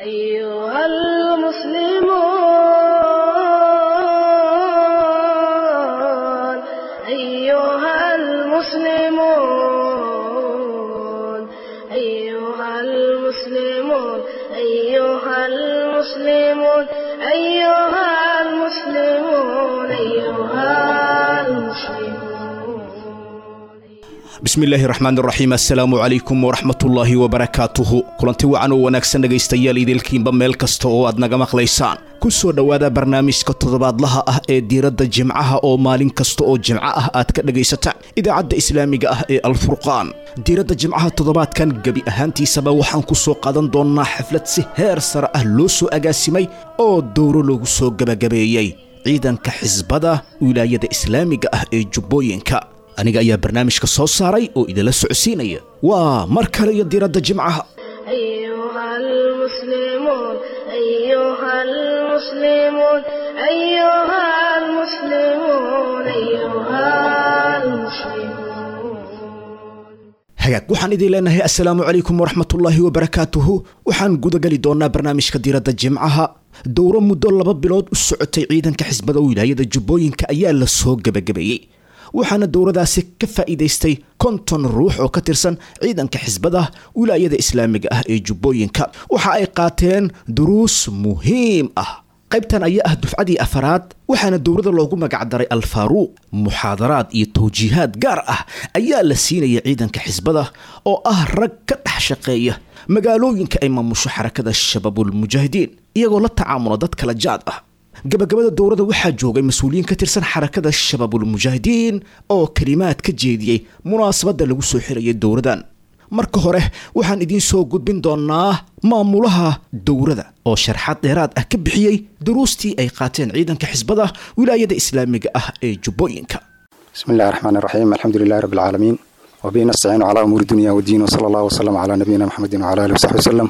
أيها المسلمون أيها المسلمون أيها المسلمون أيها المسلمون أيها المسلمون أيها المسلمون bismillaahi raxmaan raxiim assalaamu calaykum waraxmatullaahi wabarakaatuhu kulanti wacan oo wanaagsan dhegaystayaal idiilkiinba meel kasta oo aad naga maqlaysaan ku soo dhowaada barnaamijka toddobaadlaha ah ee diiradda jimcaha oo maalin kasta oo jimco ah aad ka dhegaysataan idaacadda islaamiga ah ee alfurqaan diiradda jimcaha toddobaadkan gebi ahaantiisaba waxaan ku soo qaadan doonnaa xaflad si heer sare ah loo soo agaasimay oo dowro lagu soo gebagabeeyey ciidanka xisbada wilaayada islaamiga ah ee jubbooyinka aniga ayaa barnaamijka soo saaray oo idinla socodsiinaya waa mar kale iyo diiradda jimcaha أيها المسلمون أيها المسلمون أيها المسلمون أيها المسلمون hagaag waxaan idiin leenahay assalaamu calaykum waraxmatullaahi wabarakaatuhu waxaan gudageli doonnaa barnaamijka diiradda jimcaha dowro muddo laba bilood u socotay ciidanka xisbada wilaayada jubbooyinka ayaa la soo gebagabeeyey waxaana dowradaasi ka faa'iidaystay konton ruux oo ka tirsan ciidanka xisbada wilaayada islaamiga ah ee jubbooyinka waxa ay qaateen duruus muhiim ah qaybtan ayaa ah dufcadii afaraad waxaana dowrada loogu magacdaray alfaaruuq muxaadaraad iyo tawjiihaad gaar ah ayaa la siinaya ciidanka xisbada oo ah rag ka dhex shaqeeya magaalooyinka ay maamusho xarakada shabaabulmujaahidiin iyagoo la tacaamula dad kala jaad ah gabagabada dowrada waxaa joogay mas-uuliyiin ka tirsan xarakada shabaabulmujaahidiin oo kalimaad ka jeediyey munaasabadda lagu soo xirayay dowradan marka hore waxaan idiin soo gudbin doonnaa maamulaha dowrada oo sharxaad dheeraad ah ka bixiyey duruustii ay qaateen ciidanka xisbada wilaayada islaamiga ah ee jubbooyinka بسم الله الرحمن الرحيم الحمد لله رب العالمين وبه نستعين على أمور الدنيا والدين وصلى الله وسلم على نبينا محمد وعلى آله وصحبه وسلم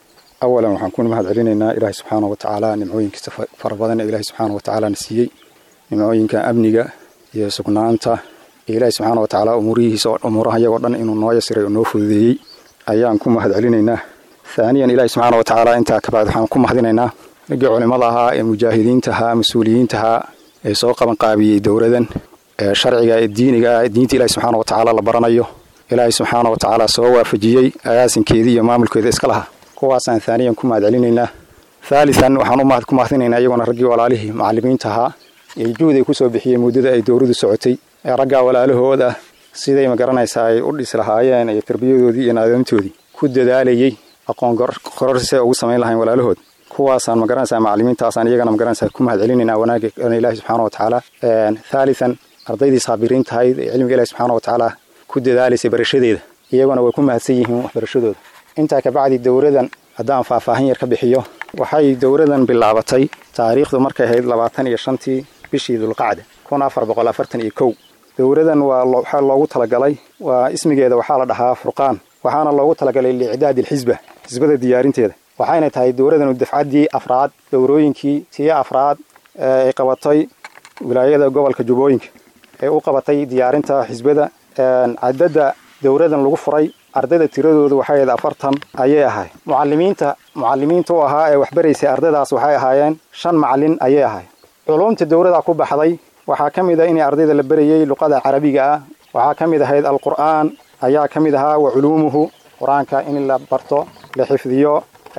أولا waxaan ku mahad celinaynaa ilaahay subxaanahu watacaala nimcooyinkiisa fara badan ee ilaahay subxaanahu watacaala na siiyey nimcooyinka amniga iyo sugnaanta iyo ilaahay subxaanahu watacaala umuurihiisa umuuraha iyagoo dhan inuu noo yasiray oo noo fududeeyey ayaan ku mahad celinaynaa haaniyan ilaahay subxaanahu watacaala intaa ka bacdi waxaan ku mahadinaynaa raggii culimmada ahaa ee mujaahidiinta ahaa mas-uuliyiinta ahaa ee soo qaban qaabiyey dowladan ee sharciga ee diiniga ah diinta ilaahay subxaanahu watacaala la baranayo ilaahay subxaanahu watacaala soo waafajiyey agaasinkeedii iyo maamulkeeda iska lahaa kuwaasaan haaniyan ku mahad celinaynaa haalian waxaan ku mahadinaynaa iyaguna raggii walaalihii macalimiinta ahaa ee juhday kusoo bixiyey muddada ay dowladu socotay ee raggaa walaalahooda siday magaranaysaa ay u dhis lahaayeen iyo tarbiyadoodii iyo naadamtoodii ku dadaalayey aqoon qororse ugu samayn lahayn walaalahood kuwaasaan magaranaysaa macalimiintaasaan iyagana magaranaysaa ku mahad celinaynaa wanaaga ilaahi subxaana watacaala haalian ardaydii saabiriinta ahayd ee cilmiga ilahi subxaana watacaala ku dadaalaysay barashadeeda iyaguna way ku mahadsan yihiin waxbarashadooda intaa kabacdi dowradan haddaan faahfaahin yar ka bixiyo waxay dowradan bilaabatay taariikhdu markay ahayd labaatan iyo shantii bishii dulqacda kun afar boqol afartan iyo kow dowradan waa waxaa loogu talagalay waa ismigeeda waxaa la dhahaa furqaan waxaana loogu talagalay liicdaad ilxisba xisbada diyaarinteeda waxayna tahay dowradanu dafcaddii afraad dowrooyinkii tii afraad ay qabatay wilaayada gobolka jubbooyinka ee u qabatay diyaarinta xisbada cadadda dowradan lagu furay ardayda tiradooda waxay ahayd afartan ayay ahay mucalimiinta mucalimiinta u ahaa ee waxbaraysay ardaydaas waxay ahaayeen shan macalin ayay ahay culumta dowrada ku baxday waxaa ka mid ah in ardayda la berayey luqada carabiga ah waxaa ka mid ahayd alqur'aan ayaa ka mid ahaa wa culuumuhu qur-aanka in la barto la xifdiyo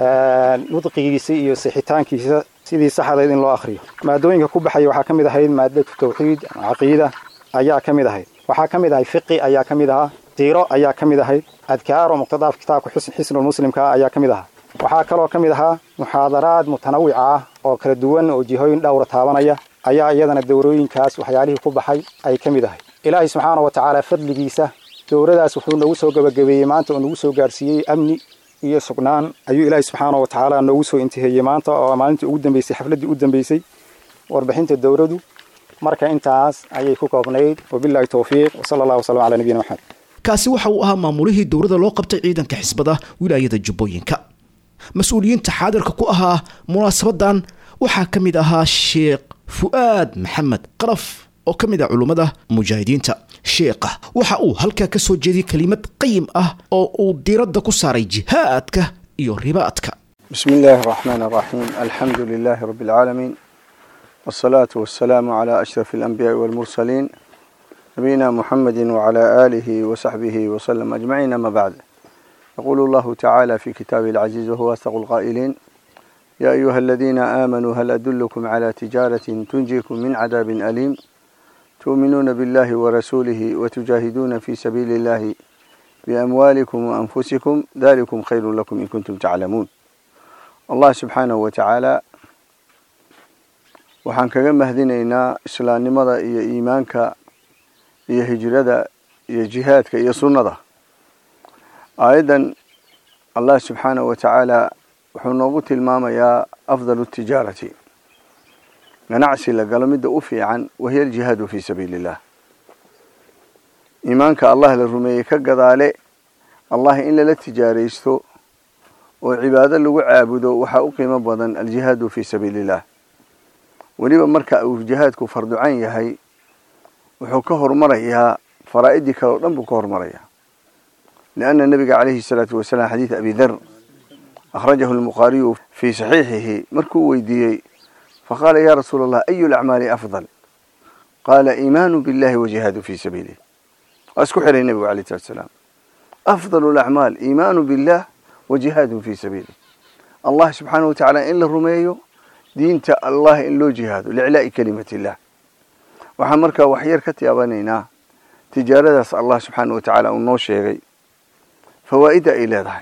nudqigiisa iyo sixitaankiisa sidii saxdayd in loo akhriyo maadooyinka ku baxaya waxaa ka mid ahayd maadatu tawxiid caqiida ayaa ka mid ahayd waxaa ka mid ahay fiqi ayaa ka mid ahaa diiro ayaa ka mid ahayd adkaar oo muqtadaaf kitaabka xisnulmuslimka ayaa ka mid ahaa waxaa kaloo ka mid ahaa muxaadaraad mutanawica ah oo kala duwan oo jihooyin dhowra taabanaya ayaa iyadana dowrooyinkaas waxyaalihii ku baxay ay ka mid ahay ilaahay subxaana wa tacaala fadligiisa dowradaas wuxuu noogu soo gebagabeeyey maanta oo nagu soo gaarsiiyey amni iyo sugnaan ayuu ilaahay subxaana wa tacaala noogu soo intiheeyey maanta oo maalintii ugu dambeysay xafladdii u dambeysay warbixinta dowradu marka intaas ayay ku koobnayd wabillahi towfiiq wasala allah wasalam calaa nabiyina maxamed kaasi waxa uu ahaa maamulihii dowrada loo qabtay ciidanka xisbada wilaayada jubbooyinka mas-uuliyiinta xaadirka ku ahaa munaasabadan waxaa ka mid ahaa sheekh fu'aad maxamed qaraf oo ka mid ah culummada mujaahidiinta sheekha waxa uu halkaa ka soo jeediyey kelimad qayim ah oo uu diiradda ku saaray jihaadka iyo ribaadka بسم الله الرحمن الرحيم الحمد لله رب العالمين والصلاة والسلام على أشرف الأنبياء والمرسلين نبينا محمد وعلى آله وصحبه وسلم أجمعين ما بعد يقول الله تعالى في كتابه العزيز وهو أصدق القائلين يا أيها الذين آمنوا هل أدلكم على تجارة تنجيكم من عذاب أليم تؤمنون بالله ورسوله وتجاهدون في سبيل الله بأموالكم وأنفسكم ذلكم خير لكم إن كنتم تعلمون الله سبحانه وتعالى waxaan kaga mahadinaynaa islaamnimada iyo iimaanka iyo hijrada iyo jihaadka iyo sunnada aayaddan allah subxaanahu wa tacaala wuxuu noogu tilmaamayaa afdalu tijaarati ganacsi la galo midda u fiican wahiya aljihaadu fii sabiili illah iimaanka allah la rumeeyey ka gadaale allah in lala tijaaraysto oo cibaado lagu caabudo waxaa u qiimo badan aljihaadu fii sabiili illah weliba marka uu jihaadku farducan yahay wuxuu ka hormarayaa faraa'idii kale o dhan buu ka hormarayaa lianna nabiga calayhi salaatu wasalaam xadiid abi dar akhrajahu lbukhaariyu fii saxiixihi markuu weydiiyey faqaala ya rasuula allah ayu lacmaali afdal qaala iimaanu billahi wajihaadu fii sabiilih waa isku xiray nebigu alayh salatu salaam afdalu lacmaal iimaanu billah wajihaadun fii sabiilih allah subxaanahu watacaala in la rumeeyo diinta allah in loo jihaado liclaa'i kelimati illah waxaan markaa waxyar ka tiyaabanaynaa tijaaradaas allah subxaana wa tacaala uu noo sheegay fawaa'idda ay leedahay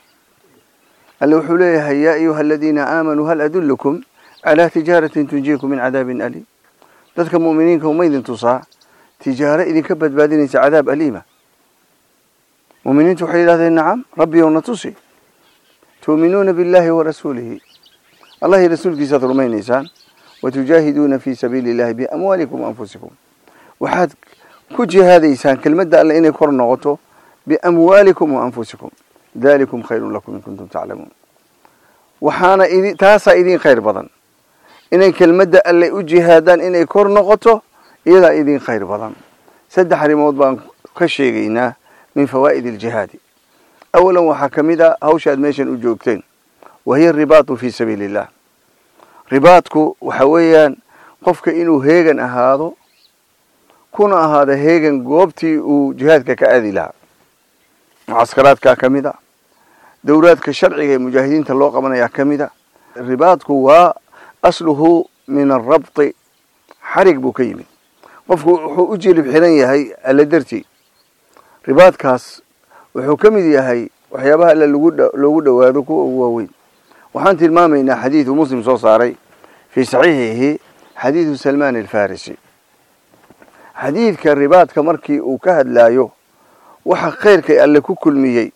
alle wuxuu leeyahay yaa ayuha aladiina aamanuu hal adullukum calaa tijaaratin tunjiikum min cadaabin aliim dadka mu'miniinka uma idin tusaa tijaaro idinka badbaadinaysa cadaab aliima mu'miniintu waxay yidhahdeen nacam rabbiyow na tusi tu'minuuna billahi wa rasuulihi allah iyo rasuulkiisaad rumaynaysaan watujaahiduuna fii sabiili illahi biamwaalikum waanfusikum waxaad ku jihaadaysaan kelmadda alle inay kor noqoto biamwaalikum waanfusikum dalikum khayrun lakum in kuntum taclamuun waxaana idi taasaa idin khayr badan inay kelmadda alle u jihaadaan inay kor noqoto iyadaa idin khayr badan saddex arrimood baan ka sheegaynaa min fawaa'id aljihaadi awalan waxaa ka mid a hawshaad meeshan u joogteen wahiya aribaatu fii sabiili illah ribaadku waxa weeyaan qofka inuu heegan ahaado kuna ahaado heegan goobtii uu jihaadka ka aadi lahaa mucaskaraadkaa ka mid a dowlaadka sharciga ee mujaahidiinta loo qabanayaa ka mid a ribaadku waa asluhu min arabti xarig buu ka yimid qofku wuxuu u jilib xiran yahay alle dartii ribaadkaas wuxuu ka mid yahay waxyaabaha alle loogu dhowaado kuwa ugu waaweyn waxaan tilmaamaynaa xadiidu muslim soo saaray fii saxiixihi xadiidu salmaan alfarisi xadiidka ribaadka markii uu ka hadlaayo waxa khayrkay alle ku kulmiyey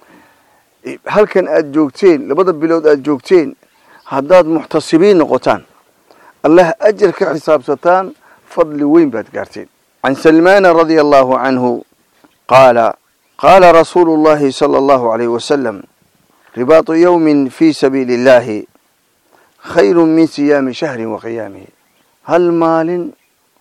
halkan aada joogteen labada bilood aada joogteen haddaad muxtasibiin noqotaan allah ajar ka xisaabsataan fadli weyn baad gaarteen can salmaana radia allahu canhu qaala qaala rasuulu llahi sala allahu alayh wasalam ribaatu yowmin fii sabiili illahi khayru min siyaami shahrin wa qiyaamihi hal maalin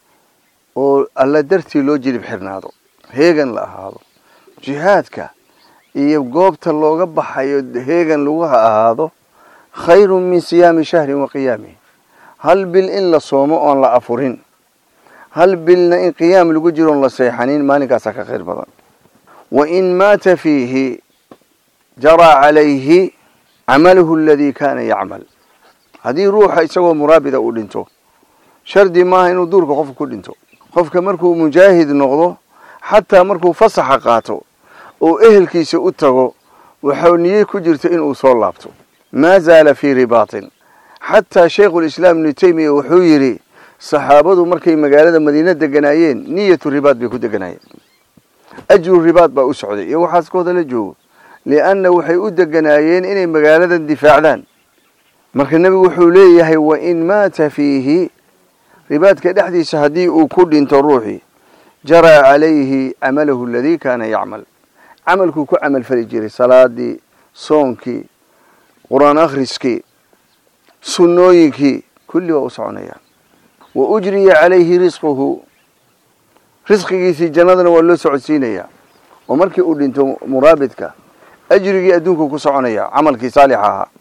oo alla dartii loo jilib xirnaado heegan la ahaado jihaadka iyo goobta looga baxayo heegan lagu ahaado khayrun min siyaami shahrin wa qiyaamihi hal bil in la soomo oon la afurin hal bilna in qiyaam lagu jiro oon la seexanin maalinkaasaa ka khayr badan wa in maata fiihi jaraa calayhi camaluhu aladii kaana yacmal haddii ruuxa isagoo muraabida uu dhinto shardi maaha inuu duurka qofka ku dhinto qofka markuu mujaahid noqdo xataa markuu fasaxa qaato oo ehelkiisa u tago waxau niye ku jirta inuu soo laabto maa zaala fii ribaatin xataa shaykhulislaam ibnu teymiya wuxuu yidhi saxaabadu markay magaalada madiina deganaayeen niyatu ribaad bay ku deganaayeen ajru ribaad baa u socday iyo waxaaskooda la joogo lianna waxay u deganaayeen inay magaaladan difaacdaan marka nebigu wuxuu leeyahay wa in maata fiihi ribaadka dhexdiisa haddii uu ku dhinto ruuxii jaraa calayhi camalahu aladii kaana yacmal camalkuu ku camal fali jiray salaadii soonkii qur-aan akhriskii sunnooyinkii kulli waa u soconayaan wa ujriya calayhi risquhu risqigiisii jannadana waa loo socodsiinayaa oo markii uu dhinto muraabidka ajrigii adduunkuu ku soconaya camalkii saalixa ahaa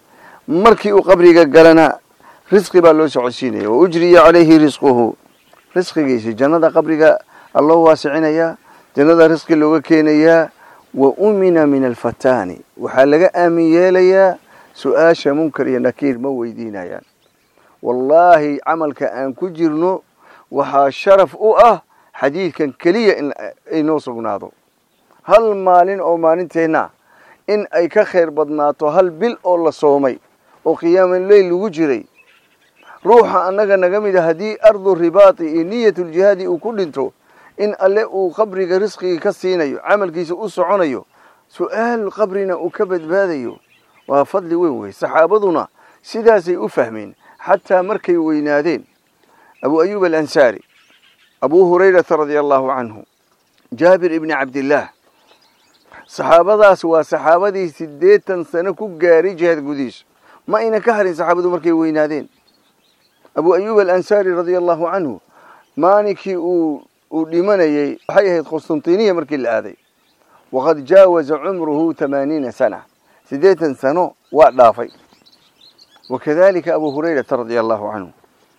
markii uu qabriga galana risqi baa loo socodsiinaya wa ujriya calayhi risquhu risqigiisi jannada qabriga alloo waasicinayaa jannada risqi looga keenayaa wa umina min alfataani waxaa laga aamin yeelayaa su-aasha munkar iyo nakiir ma weydiinayaan wallaahi camalka aan ku jirno waxaa sharaf u ah xadiidkan keliya in ay noo sugnaado hal maalin oo maalinteenna in ay ka khayr badnaato hal bil oo la soomay oo qiyaamaleyl lagu jiray ruuxa annaga naga mid a haddii ardu ribaati iyo niyatuljihaadi uu ku dhinto in alle uu qabriga risqigii ka siinayo camalkiisa u soconayo su-aal qabrina uu ka badbaadayo waa fadli weyn wey saxaabaduna sidaasay u fahmeen xataa markay weynaadeen abu ayuub alansaari abu hurayrata radia allahu canhu jaabir ibni cabdillaah saxaabadaas waa saxaabadii siddeetan sano ku gaaray jihaad gudihiisa ma ayna ka harin saxaabadu markay weynaadeen abu ayuub alansaari radia allahu canhu maalinkii uu uu dhimanayey waxay ahayd qustantiniya markii la aaday waqad jaawaza cumruhu tamaaniina sana siddeetan sano waa dhaafay wakadalika abu hurayrata radia allahu canhu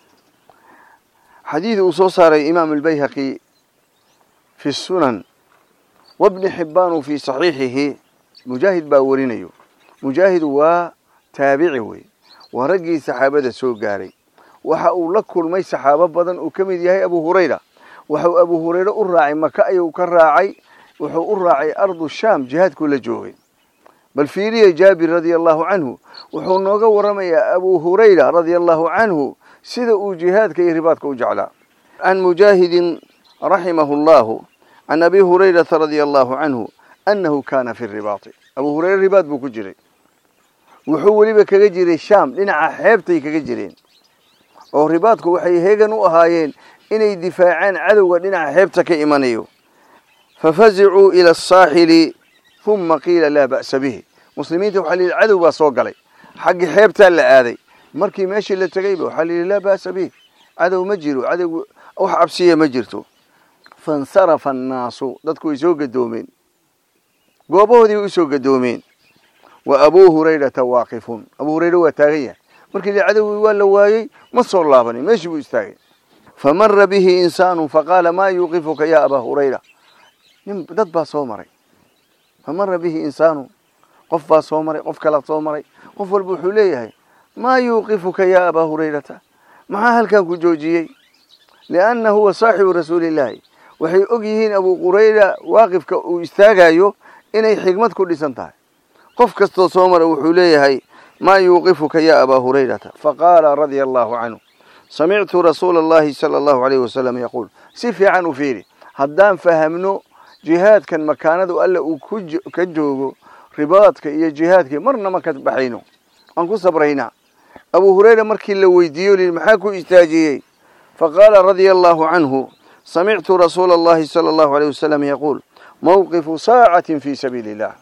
xadiid uu soo saaray imaam albayhaqi fi sunan wabni xibbaanu fii saxiixihi mujaahid baa warinayo mujaahid waa taabici wey waa raggii saxaabada soo gaaray waxa uu la kulmay saxaabo badan uu ka mid yahay abu hurayra waxau abu hurayre u raacay maka ayuu ka raacay wuxuu u raacay ardu shaam jihaadkuu la joogay bal fiiriya jaabir radia allahu canhu wuxuu nooga waramayaa abu hurayra radia allahu canhu sida uu jihaadka iyo ribaadka u jeclaa can mujaahidin raximahu llahu can abi hurayrata radia allahu canhu annahu kaana fi ribaati abu hurayre ribaad buu ku jiray wuxuu weliba kaga jiray shaam dhinaca xeebtay kaga jireen oo ribaadku waxay heegan u ahaayeen inay difaacaan cadowga dhinaca xeebta ka imanayo fafazicuu ila asaaxili huma qiila laa ba'sa bihi muslimiinta waxaa la yidhi cadow baa soo galay xaggi xeebtaa la aaday markii meeshii la tegayba waxaa la yidhi laa ba'sa bihi cadow ma jiro cadowgu wax cabsiya ma jirto faاnsarafa annaasu dadku way soo gadoomeen goobahoodii way usoo gadoomeen wa abuu hurayrata waaqifun abuu hurayre waa taagan yahay markii la cadowgii waa la waayey ma soo laabanin meeshii buu istaagay famara bihi insaanu faqaala maa yuuqifuka ya abaa hurayra nin dad baa soo maray famara bihi insaanu qof baa soo maray qof kalaa soo maray qof walba wuxuu leeyahay maa yuuqifuka ya abaa hurayrata maxaa halkan ku joojiyey lianna huwa saaxibu rasuulillaahi waxay og yihiin abuu hurayra waaqifka uu istaagayo inay xigmad ku dhisan tahay qof kastoo soo mara wuxuu leeyahay maa yuuqifuka ya abaa hurayrata faqaala radia allahu canhu samictu rasuula allahi sala allahu alayh wasalam yaquul si fiican u fiiri haddaan fahamno jihaadkan makaanadu alle uu ka joogo ribaadka iyo jihaadka marna ma ka baxayno aan ku sabraynaa abuu hurayra markii la weydiiyo li maxaa ku istaajiyey faqaala radia allahu canhu samictu rasuula allahi sala allahu alayh wasalam yaquul mawqifu saacatin fii sabiili illah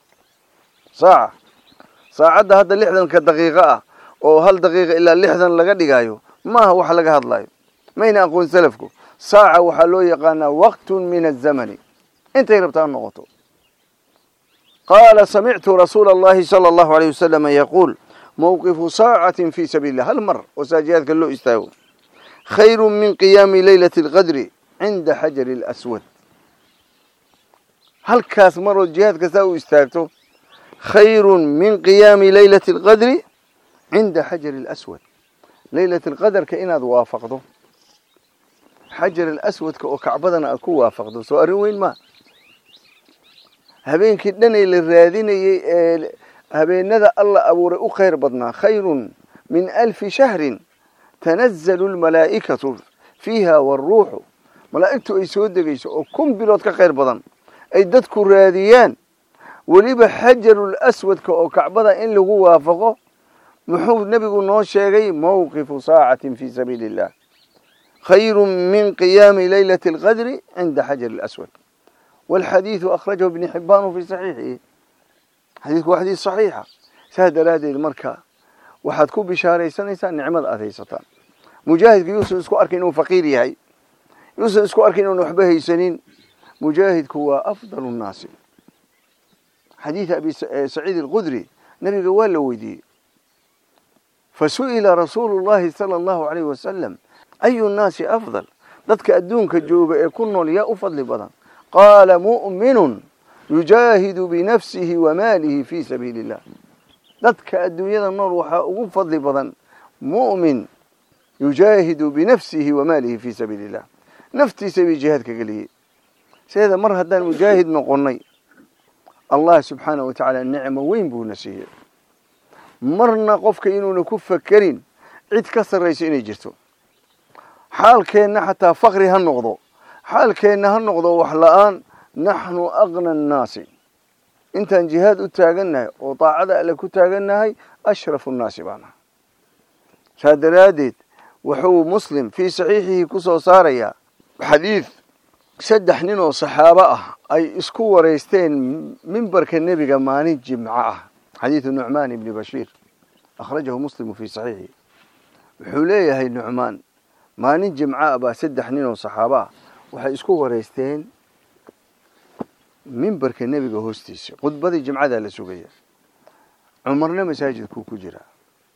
saaca saacadda hadda lixdanka daqiiqo ah oo hal daqiiqa ilaa lixdan laga dhigayo maaha wax laga hadlayo mayna aqoon salafku saaca waxaa loo yaqaanaa waqtun min azamani intay rabtaa ha noqoto qaala samictu rasuula allahi sala allahu alayh wasalam yaquul mawqifu saacatin fii sabiili illah hal mar oo saajihaadka loo istaago khayru min qiyaami leylati alqadri cinda xajari alaswad halkaas maroo jihaadka saa u istaagto khayru min qiyaami leylati alqadri cinda xajari alaswad leylat alqadarka inaad waafaqdo xajar alaswadka oo kacbadana aad ku waafaqdo soo arrin weyn maa habeenkii dhanay la raadinayey ee habeenada alla abuuray u khayr badnaa khayrun min alfi shahrin tanazalu lmalaa'ikatu fiiha waaruuxu malaa'igtu ay soo degayso oo kun bilood ka khayr badan ay dadku raadiyaan weliba xajarul aswadka oo kacbada in lagu waafaqo muxuu nebigu noo sheegay mawqifu saacatin fii sabiili illah khayru min qiyaami leylati alqadri cinda xajar alaswad walxadiidu akhrajahu ibni xibbaanu fii saxiixihi xadiidku waa xadiis saxiixa saa daraaddeed marka waxaad ku bishaaraysanaysaa nicmada aad haysataan mujaahidka yuusan isku arkin inuu faqiir yahay yuusan isku arkin inuun waxba haysanin mujaahidku waa afdalu nnaasi xadiid abi saciid alqudri nabiga waa la weydiiyey fasu'ila rasuulu llahi sala allahu calayhi wasalam ayu nnaasi afdal dadka adduunka jooga ee ku nool yaa u fadli badan qaala mu'minun yujaahidu binafsihi wa maalihi fii sabiili illah dadka adduunyada nool waxaa ugu fadli badan mu'min yujaahidu binafsihi wa maalihi fii sabiili illah naftiisa bay jihaadka geliyey sideeda mar haddaan mujaahid noqonnay allah subxaanahu wa tacaala nicmo weyn buuna siiyey marna qofka inuuna ku fakerin cid ka sarrayso inay jirto xaalkeenna xataa fakri ha noqdo xaalkeenna ha noqdo wax la-aan naxnu aqna annaasi intaan jihaad u taagannahay oo daacada alle ku taagannahay ashrafu nnaasi baanaha saa daraaddeed wuxuu muslim fii saxiixihi ku soo saarayaa xadiid saddex nin oo saxaabo ah ay isku waraysteen mimbarka nebiga maalin jimco ah xadiidu nucmaan ibni bashiir akhrajahu muslimu fii saxiixihi wuxuu leeyahay nucmaan maalin jimco ah baa saddex nin oo saxaabo ah waxay isku waraysteen mimbarka nebiga hoostiisa khudbadii jimcadaa la sugaya cumarna masaajidkuu ku jiraa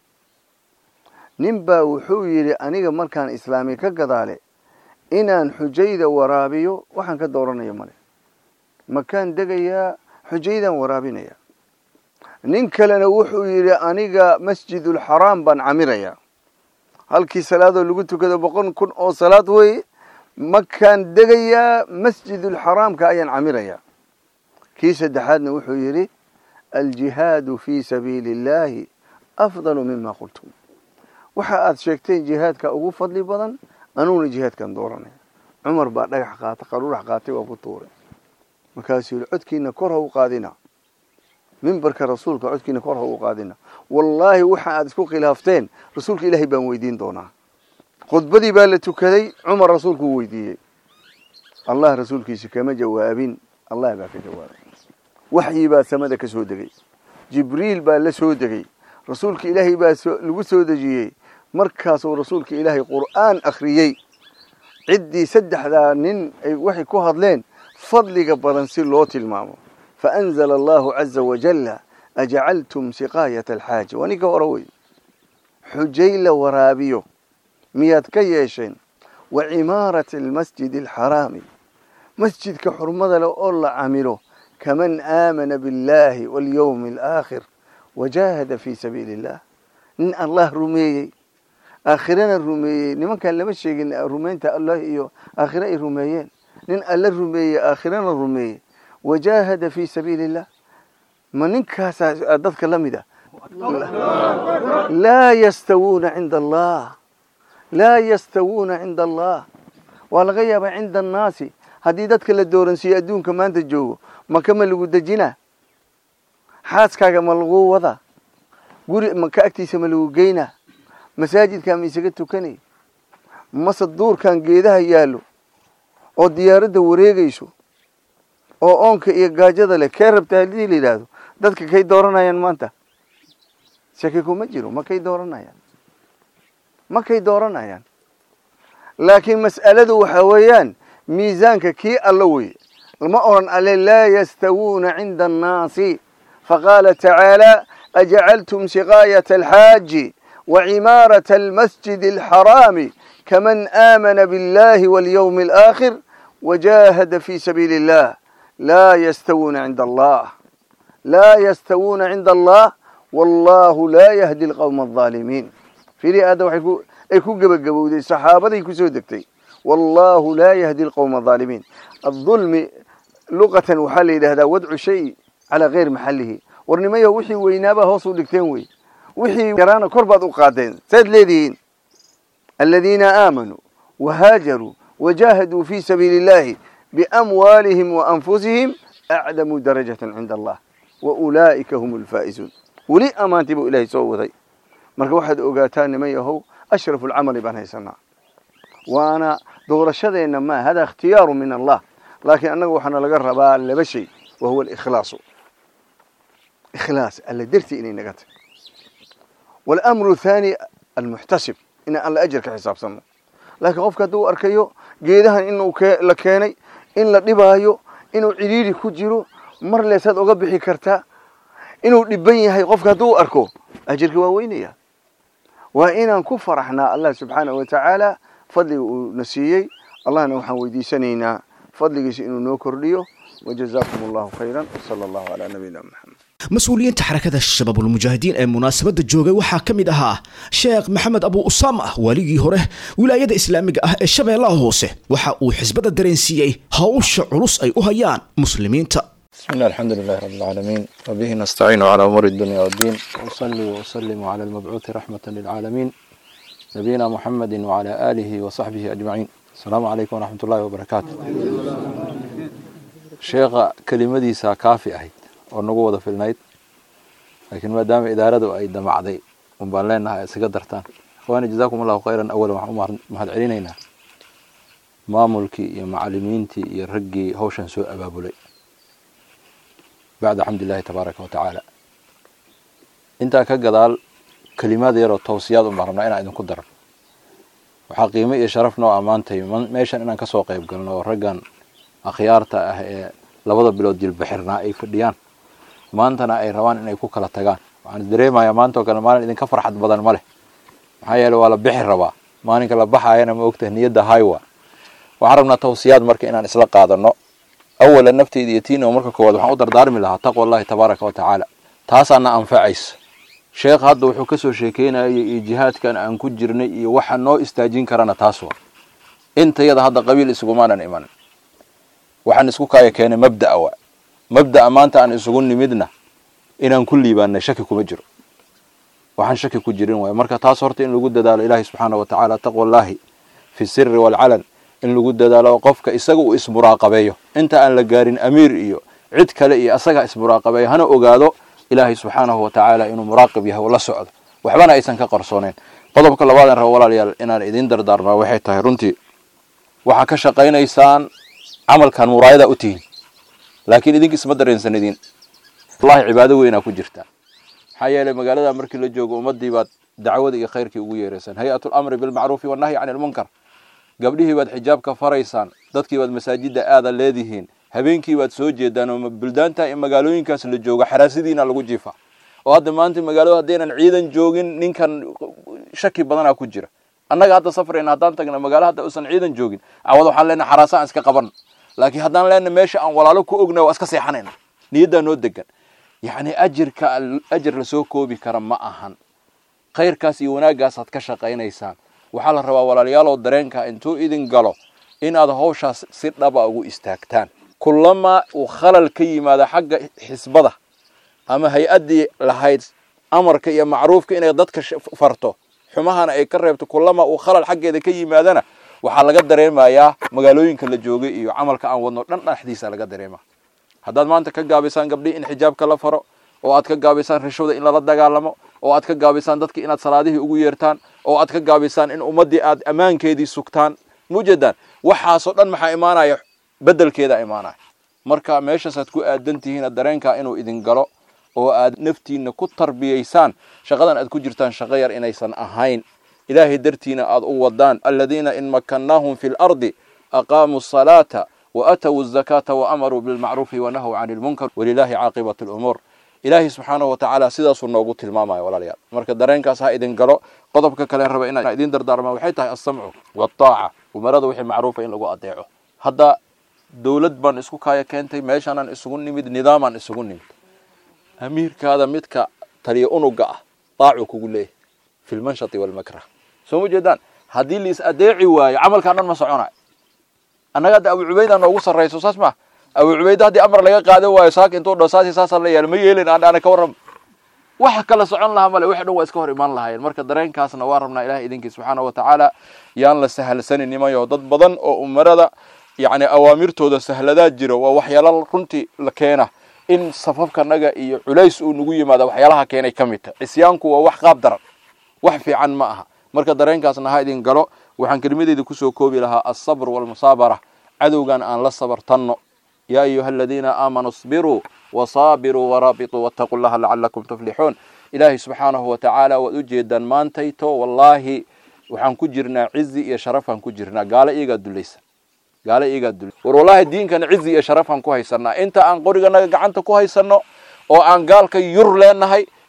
nin baa wuxuu yidhi aniga markaan islaami ka gadaale inaan xujayda waraabiyo waxaan ka dooranaya male makaan degayaa xujaydaan waraabinaya nin kalena wuxuu yidhi aniga masjidulxaraam baan camirayaa halkii salaadoo lagu tukado boqol kun oo salaad weeye makaan degayaa masjidulxaraamka ayaan camirayaa kii saddexaadna wuxuu yidhi aljihaadu fii sabiili illaahi afdalu mima qultum waxa aad sheegteen jihaadka ugu fadli badan anuuna jihaadkan dooranaya cumar baa dhagax qaata qaruurax qaatay waa ku tuuray markaasuu yihi codkiina kor ha u qaadina mimbarka rasuulka codkiina kor ha u qaadina wallaahi waxa aad isku khilaafteen rasuulka ilaahay baan weydiin doonaa khudbadii baa la tukaday cumar rasuulkuu weydiiyey allah rasuulkiisa kama jawaabin allah baa ka jawaabay waxyi baa samada ka soo degay jibriil baa la soo degay rasuulka ilaahay baa lagu soo dejiyey markaasuu rasuulka ilaahay qur'aan akhriyey ciddii saddexdaa nin ay waxay ku hadleen fadliga badan si loo tilmaamo faanzala allahu caza wajalla ajacaltum siqaayata alxaaji waa ninka hore wey xujay la waraabiyo miyaad ka yeesheen wa cimaarati almasjidi alxaraami masjidka xurmada leh oo la camilo kaman aamana biاllahi walyowmi alaakhir wajaahada fii sabiili illah nin allah rumeeyey aakhirana rumeeyey nimankaan lama sheegin rumaynta allah iyo aakhire ay rumeeyeen nin alla rumeeyey aakhirana rumeeyey wajaahada fii sabiili illah ma ninkaasaa dadka la mid a laa yastawuuna cinda allah laa yastawuuna cinda allah waa laga yaabaa cinda annaasi haddii dadka la dooransiiyo adduunka maanta joogo maka ma lagu dejinaa xaaskaaga ma lagu wadaa guri maka agtiisa ma lagu geynaa masaajidkaa ma isaga tukanay mase duurkan geedaha yaallo oo diyaaradda wareegayso oo oonka iyo gaajada leh kee rabta haddii la yidhaahdo dadka kay dooranayaan maanta shaki kuma jiro ma kay dooranayaan ma kay dooranayaan laakiin mas'aladu waxaa weeyaan miisaanka kii alla weye ma oran alle laa yastawuuna cinda annaasi faqaala tacaala ajacaltum siqaayata alxaaji وعمارة المسجد الحرام كمن آمن بالله واليوم الآخر وجاهد في سبيل الله لا يستوون عند الله لا يستوون عند الله والله لا يهدي القوم الظالمين في هذا وحيكو ايكو قبقبو دي صحابة يكو سودكتي والله لا يهدي القوم الظالمين الظلم لغة وحل إلى هذا وضع شيء على غير محله ورنما وحي وينابا هوصو دكتين وي wixii yaraana kor baad u qaadeen saad leedihiin aladiina aamanuu wahaajaruu wajaahaduu fii sabiili اllahi biamwaalihim waanfusihim acdamuu darajatan cinda allah waulaa'ika hum alfaa'izuun weli ammaantii buu ilaahay soo waday marka waxaad ogaataa niman yahow ashrafu alcamali baan haysanaa waana doorashadeenna ma hada ikhtiyaaru min allah laakiin annaga waxaana laga rabaa laba shay wa huwa alikhlaasu ikhlaas alla dartii inay naga tahy والأمر الثاني المحتسب إن الله أجر كحساب سنة لكن قفك دو أركيو جيدها إنه ك... لكاني إن لدبايو إنه عريري كجيرو مر ليساد أقبحي كرتا إنه لبني هاي قفك دو أركو أجرك ووينيا waa inaan ku faraxnaa allah subxaanahu watacaala fadliga uu na siiyey allahna waxaan weydiisanaynaa fadligiisa inuu noo kordhiyo wajazaakum allahu khayran wsala allahu calaa nabiyina maxamed mas-uuliyiinta xarakada shabaabulmujaahidiin ee munaasabadda joogay waxaa ka mid ahaa sheekh maxamed abu usaama waaligii hore wilaayada islaamiga ah ee shabeellaha hoose waxa uu xisbada dareensiiyey hawsha culus ay u hayaan muslimiinta بسم الله الحمد لله رب العالمين وبه نستعين على أمور الدنيا والدين وأصلي وأسلم على المبعوث رحمة للعالمين نبينا محمد وعلى آله وصحبه أجمعين السلام عليكم ورحمة الله وبركاته شيخ كلمتي كافي أهيد ونقوة في النايت لكن ما دام إدارته أي دمعدي ومبان لنا سقدرتان إخواني جزاكم الله خيرا أولا محمد علينا maamulkii iyo macalimiintii iyo raggii hawshan soo abaabulay bacda xamdulilahi tabaaraka wa tacaala intaa ka gadaal kelimaad yaroo tawsiyaad un baan rabnaa inaan idinku daran waxaa qiimo iyo sharaf noo ammaantay meeshan inaan kasoo qayb galno oo raggan akhyaarta ah ee labada bilood jilbaxirnaa ay fadhiyaan maantana ay rabaan inay ku kala tagaan waxaan dareemayaa maanta oo kale maalin idinka farxad badan ma leh maxaa yeele waa la bixi rabaa maalinka la baxayana ma ogtahay niyadda haywa waxaan rabnaa tawsiyaad marka inaan isla qaadano awalan nafteyda iyo tiina marka koowaad waxaan u dardaarmi lahaa taqwa allahi tabaaraka wa tacaala taasaana anfacaysa sheekh hadda wuxuu kasoo sheekeynayay iyo jihaadkan aan ku jirnay iyo waxa noo istaajin karana taas waa intayada hadda qabiil isugumaanan imanin waxaan isku kaaya keenay mabda'a wa mabda'a maanta aan isugu nimidna inaan ku liibaanay shaki kuma jiro waxaan shaki ku jirin waay marka taas horta in lagu dadaalo ilaahi subxaana wa tacaala taqwa allahi fi siri waalcalan in lagu dadaalo qofka isaga uu ismuraaqabeeyo inta aan la gaarin amiir iyo cid kale iyo asaga ismuraaqabeeyo hana ogaado ilaahay subxaanahu wa tacaala inuu muraaqib yahay oo la socdo waxbana aysan ka qarsooneen qodobka labaadan rabo walaalayaal inaan idiin dardaarmaa waxay tahay runtii waxaa ka shaqaynaysaan camalkan muraayada u tihiin laakiin idinka isma dareensanidin wallahi cibaado weynaa ku jirtaa maxaa yeelay magaalada markii la joogo ummadii baad dacwada iyo khayrkii ugu yeeraysaan hay-atu lamri bilmacruufi wannahyi cani lmunkar gabdhihii baad xijaabka faraysaan dadkii baad masaajida aada leedihiin habeenkii baad soo jeedaan oo buldaanta in magaalooyinkaas la joogo xaraasidiina lagu jiifa oo hadda maanta magaalada haddaynan ciidan joogin ninkan shaki badanaa ku jira annaga hadda safrayna haddaan tagna magaalo hadda usan ciidan joogin cawad waxaan leenahay xaraasa aan iska qaban laakiin haddaan leenahay meesha aan walaalo ku ogna waa iska seexanayna niyaddaa noo degan yacni ajirka ajir lasoo koobi kara ma ahan khayrkaas iyo wanaagaasaad ka shaqaynaysaan waxaa la rabaa walaalyaalow dareenka intuu idin galo inaad hawshaas si dhaba ugu istaagtaan kulamaa uu khalal ka yimaado xagga xisbada ama hay-addii lahayd amarka iyo macruufka inay dadka farto xumahana ay ka reebto kulamaa uu khalal xaggeeda ka yimaadana waxaa laga dareemayaa magaalooyinka la joogay iyo camalka aan wadno dhan dhexdiisa laga dareema haddaad maanta ka gaabaysaan gabdhihi in xijaabka la faro oo aad ka gaabaysaan rishwada in lala dagaalamo oo aad ka gaabaysaan dadka inaad salaadihii ugu yeertaan oo aad ka gaabaysaan in ummaddii aad ammaankeedii sugtaan mujeedaan waxaasoo dhan maxaa imaanaya bedelkeeda imaanaya marka meeshaasaad ku aadan tihiin dareenkaa inuu idin galo oo aad naftiina ku tarbiyaysaan shaqadan aad ku jirtaan shaqo yar inaysan ahayn ilaahay dartiina aad u wadaan aladiina in makannaahum fi lardi aqaamuu asalaata waatawu azakaata waamaruu bilmacruufi wanahw cani lmunkar walilaahi caaqibat lumuur ilaahay subxaanahu watacaala sidaasuu noogu tilmaamaya walaalayaal marka dareenkaas ha idin galo qodobka kale raba inaan idin dardaarmaa waxay tahay alsamcu waataaca umarada wixii macruufa in lagu adeeco hadda dowlad baan isku kaaya keentay meeshaanaan isugu nimid nidaamaan isugu nimid amiirkaada midka taliya unuga ah daacuu kugu leeyahy fi lmanshati walmakrah soo ma jeedaan haddii liis adeeci waayo camalkaan dhan ma soconayo annaga hadda abu cubayda noogu sarrayso saas ma abu cubayda haddii amar laga qaadan waayo saaka intuu dho saasi saasaa la yaala ma yeelin aan ana ka warram waxa kala socon lahaa male wixi dhan waa iska hor imaan lahaayeen marka dareenkaasna waa rabnaa ilahay idinkii subxaana wa tacaala yaan la sahalsanin nimayo dad badan oo umarada yacni awaamirtooda sahladaa jira waa waxyaala runtii la keena in safafkanaga iyo culays uu nagu yimaada waxyaalaha keenay ka mid tahay cisyaanku waa wax qaab daran wax fiican ma aha marka dareenkaasna ha idin galo waxaan kelimadeeda kusoo koobi lahaa alsabr walmusaabara cadowgan aan la sabartanno yaa ayuha aladiina aamanuu isbiruu wasaabiruu waraabituu wattaquu llaha lacalakum tuflixuun ilaahay subxaanahu wa tacaala waad u jeedaan maantayto wallaahi waxaan ku jirnaa cizi iyo sharafaan ku jirnaa gaalo iyagaa dulaysan gaalo iyagaa dulay war wallaahi diinkana cizi iyo sharafaan ku haysanaa inta aan qoriganaga gacanta ku haysanno oo aan gaalka yur leenahay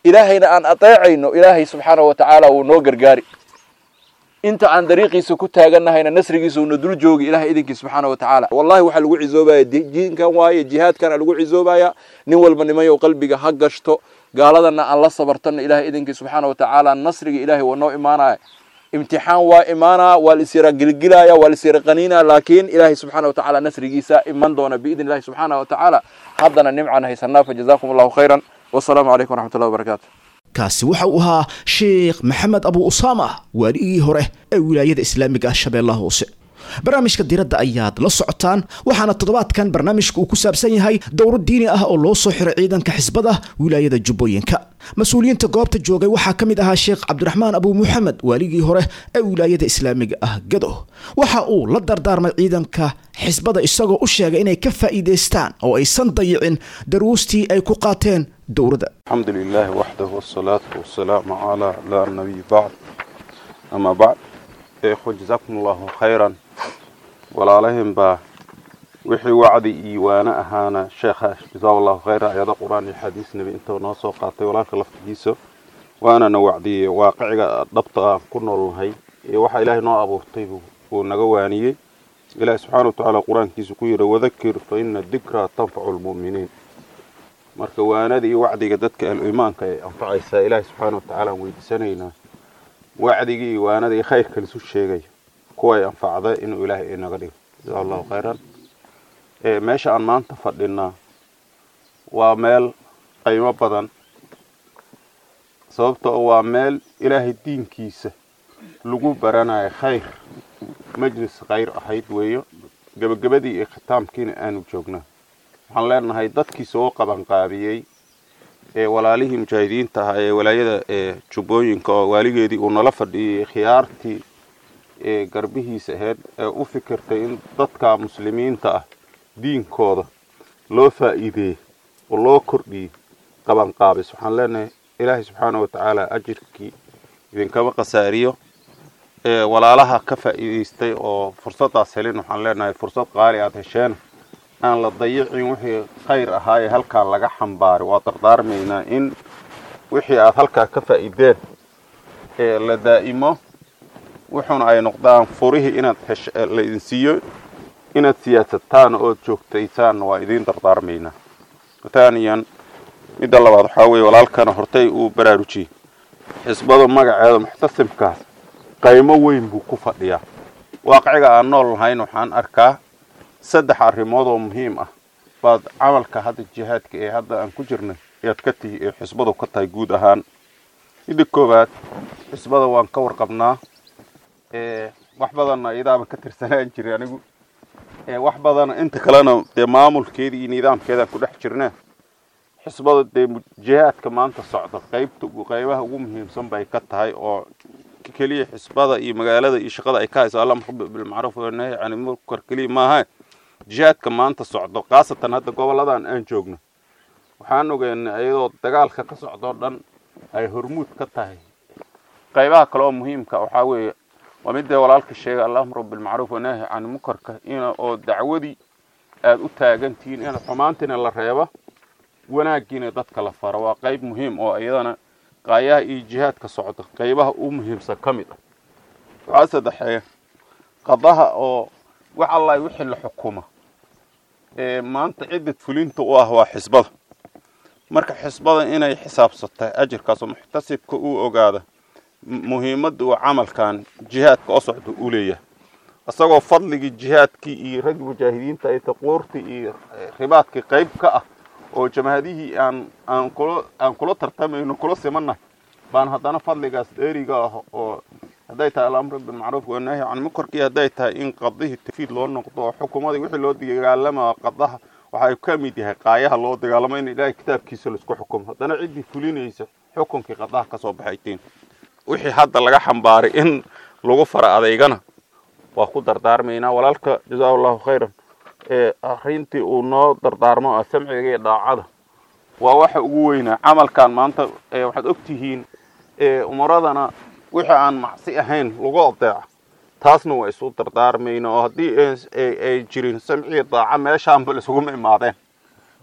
ilaahayna aan adeecayno ilaahay subxaanahu wa tacaala wuu noo gargaari inta aan dariiqiisa ku taagannahayna nasrigiisa uuna dul joogi ilahay idinkii subxaana wa tacaala wallahi waxaa lagu cizoobaya diinkan waaye jihaadkana lagu cizoobaya nin walba nimayow qalbiga ha gashto gaaladana aan la sabartano ilahay idinkii subxaana wa tacaala nasriga ilahay waa noo imaanaya imtixaan waa imaanaa waa la isyara gilgilaya waa la isyara qaniinaya laakiin ilaahay subxaana wa tacaala nasrigiisa iman doona biidni illahi subxaana wa tacaala haddana nimcan haysanaa fajazakum allahu khayran wasalaamu calaykum waraxmat ullahi wabarakaatu kaasi waxa uu ahaa sheekh maxamed abu usaama waaligii hore ee wilaayada islaamiga ah shabeellaha hoose barnaamijka diradda ayaad la socotaan waxaana toddobaadkan barnaamijka uu ku saabsan yahay dowro diini ah oo loo soo xiray ciidanka xisbada wilaayada jubbooyinka mas-uuliyiinta goobta joogay waxaa ka mid ahaa sheekh cabdiraxmaan abu muxamed waaligii hore ee wilaayada islaamiga ah gado waxa uu la dardaarmay ciidanka xisbada isagoo u sheegay inay ka faa'iidaystaan oo aysan dayicin daruustii ay ku qaateen dowrada الحمد لله وحده والصلاة والسلام على لا النبي بعد أما بعد إخوة جزاكم الله خيرا ولا لهم با وحي وعدي إيوانا أهانا شيخ جزاه الله خيرا أيضا قرآن الحديث نبي انت وناسو قاطي ولا خلفت جيسو وأنا نوعدي واقعي ضبطة كنا هاي وحا إلهي نوع أبو طيب ونقواني إلهي سبحانه وتعالى قرآن كيسو كويرا وذكر فإن الذكرى تنفع المؤمنين marka waanada iyo wacdiga dadka ahlu-iimaanka ay anfacaysaa ilaahay subxaana wa tacaala aan weydiisanaynaa wacdiga iyo waanada iyo khayrka lisu sheegayo kuwa ay anfacda inuu ilaahay inaga dhigo jaza allahu khayran meesha aan maanta fadhinaa waa meel qiimo badan sababtoo waa meel ilaahay diinkiisa lagu baranayo khayr majlis khayr ahayd weeyo gebagabadii iyo khitaamkiina aanu joognaa waxaan leenahay dadkii soo qabanqaabiyey ee walaalihii mujaahidiinta ahaa ee walaayada ee jubbooyinka oo waaligeedii uu nala fadhiyey khiyaartii ee garbihiisa ahayd ee u fikirtay in dadka muslimiinta ah diinkooda loo faa'iideeyey oo loo kordhiyey qabanqaabis waxaan leenahay ilaahay subxaana wa tacaala ajirkii idinkama khasaariyo ee walaalaha ka faa'iidaystay oo fursaddaas helin waxaan leenahay fursad qaali aada hesheen aan la dayicin wixii khayr ahaa ee halkaa laga xambaaray waa dardaarmaynaa in wixii aada halkaa ka faa'iideen ee la daa'imo wuxuuna ay noqdaan furihii inaad hesh la idin siiyo inaad siyaasataan ood joogtaysaanna waa idiin dardaarmaynaa taaniyan midda labaad waxaa weeye walaalkana hortay uu baraarujiyey xisbada magaceeda muxtasimkaas qaymo weyn buu ku fadhiyaa waaqiciga aan nool lahayn waxaan arkaa saddex arrimood oo muhiim ah baad camalka hadda jihaadka ee hadda aan ku jirnay ayaad ka tihi ee xisbadu ka tahay guud ahaan midda koowaad xisbada waan ka warqabnaa wax badanna iyadaaba ka tirsanaan jiray anigu wax badana inta kalena dee maamulkeeda iyo nidaamkeedaan ku dhex jirnaa xisbada dee jihaadka maanta socda qaybta qaybaha ugu muhiimsan bay ka tahay oo keliya xisbada iyo magaalada iyo shaqada ay ka hayso allamr bilmacruuf wanahy can munkar keliya maaha jihaadka maanta socdo khaasatan hadda goboladan aan joogno waxaan ogeynay iyadoo dagaalka ka socdoo dhan ay hormuud ka tahay qaybaha kale oo muhiimka waxaa weeye waa midee walaalka sheegay allamru bilmacruuf wanaahi can munkarka in oo dacwadii aada u taagantihiin in xumaantiina la reebo wanaagiina dadka la faro waa qayb muhiim oo iyadana qaayaha iyo jihaadka socda qaybaha u muhiimsan ka mid ah waxaa saddexeeya qadaha oo wax allahi wixii la xukuma ee maanta ciddad fulinta u ah waa xisbada marka xisbada inay xisaabsatay ajirkaasoo muxtasibka uu ogaada muhiimadda uu camalkan jihaadka oo socda u leeyahay isagoo fadligii jihaadkii iyo raggi mujaahidiinta ay taquurtii iyo ribaadkii qayb ka ah oo jamaahadihii aan aan kula aan kula tartamayno kula simannahay baan haddana fadligaas dheeriga ah oo hadday tahay alamru bilmacruuf wanaahi can munkarkii hadday tahay in qadihii tafiid loo noqdo oo xukuumadii wixii loo dagaalama qadaha waxay ka mid yahay qaayaha loo dagaalamo in ilaahay kitaabkiisa laisku xukumo haddana ciddii fulinaysa xukunkii qadaha ka soo baxaytiin wixii hadda laga xambaaray in lagu fara adeygana waa ku dardaarmaynaa walaalka jazaa allahu khayran ee arrintii uu noo dardaarmo ah samciga iyo dhaacada waa waxa ugu weynaa camalkan maanta waxaad ogtihiin umaradana wixii aan macsi ahayn lagu adeeco taasna waa isu dardaarmayna oo haddii ay jirin samciya daaca meeshaanba isuguma imaadeen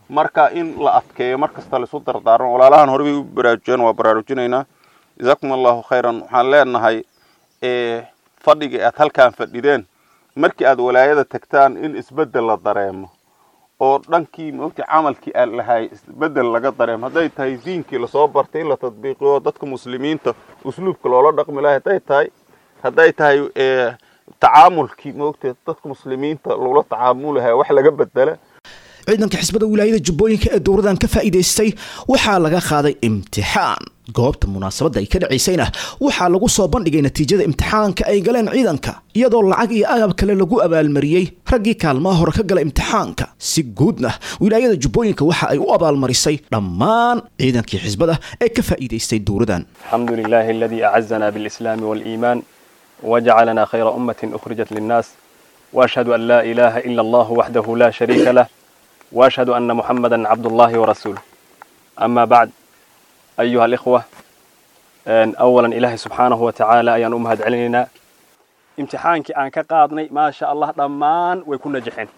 marka in la adkeeyo mar kasta laisu dardaarmo walaalahan horebay u baraarujiyeen waa baraarujinaynaa jazaakum allahu khayran waxaan leenahay fadhigii aad halkaan fadhideen markii aad walaayada tagtaan in isbeddel la dareemo oo dhankii moogta camalkii aan lahay isbeddel laga dareemo hadday tahay diinkii lasoo bartay in la tadbiiqiyo dadka muslimiinta usluubka loola dhaqmi lahay hadday tahay hadday tahay tacaamulkii moogta dadka muslimiinta loola tacaamulahay wax laga bedela ciidanka xisbada wilaayada jubbooyinka ee dowradan ka faa'iidaystay waxaa laga qaaday imtixaan goobta munaasabadda ay ka dhacaysayna waxaa lagu soo bandhigay natiijada imtixaanka ay galeen ciidanka iyadoo lacag iyo agab kale lagu abaalmariyey raggii kaalmaha hore ka gala imtixaanka si guudna wilaayada jubbooyinka waxa ay u abaalmarisay dhammaan ciidankii xisbada ee ka faa'iidaystay dowradan الحمد لله الذي أعزنا بالإسلام والإيمان وجعلنا خير أمة أخرجت للناس وأشهد أن لا إله إلا الله وحده لا شريك له وأشهد أن محمدا عبد الله ورسوله أما بعد أيها الإخوة أن أولا إلهي سبحانه وتعالى أيان أمهد علينا امتحانك أن كقاضني ما شاء الله ضمان ويكون نجحين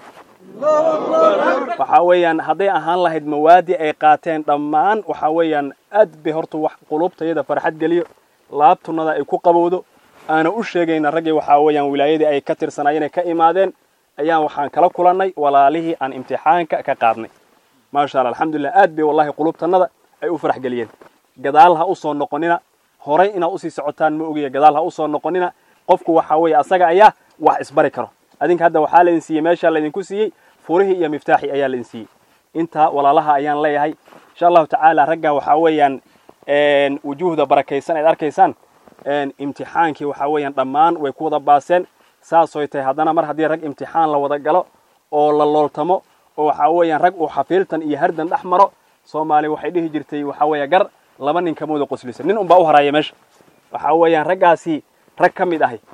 waxa weeyaan hadday ahaan lahayd mawaadi ay qaateen dhammaan waxa weeyaan aad bay horta wax qulubtayada farxad geliyo laabtunada ay ku qabowdo aana u sheegayna raggii waxaa weeyaan wilaayadii ay ka tirsanaayeen ay ka imaadeen ayaan waxaan kala kulannay walaalihii aan imtixaanka ka qaadnay maasha allah alxamdulilah aad bay wallahi qulubtanada ay u farax geliyeen gadaal ha usoo noqonina horay inaad usii socotaan ma ogaya gadaal ha usoo noqonina qofku waxa weeye asaga ayaa wax isbari karo adinka hadda waxaa laydin siiyey meeshaa laydinku siiyey furihii iyo miftaaxii ayaa laydin siiyey intaa walaalaha ayaan leeyahay insha allahu tacaala ragga waxaa weeyaan wujuuhda barakaysan aad arkaysaan imtixaankii waxaa weeyaan dhammaan way ku wada baaseen saasoy tahay haddana mar haddii rag imtixaan la wada galo oo la looltamo oo waxaa weeyaan rag uu xafiiltan iyo hardan dhex maro soomaali waxay dhihi jirtay waxaa weeya gar laba nin kamooda qoslisa nin unbaa u haraya meesha waxaa weeyaan raggaasi rag ka mid ahay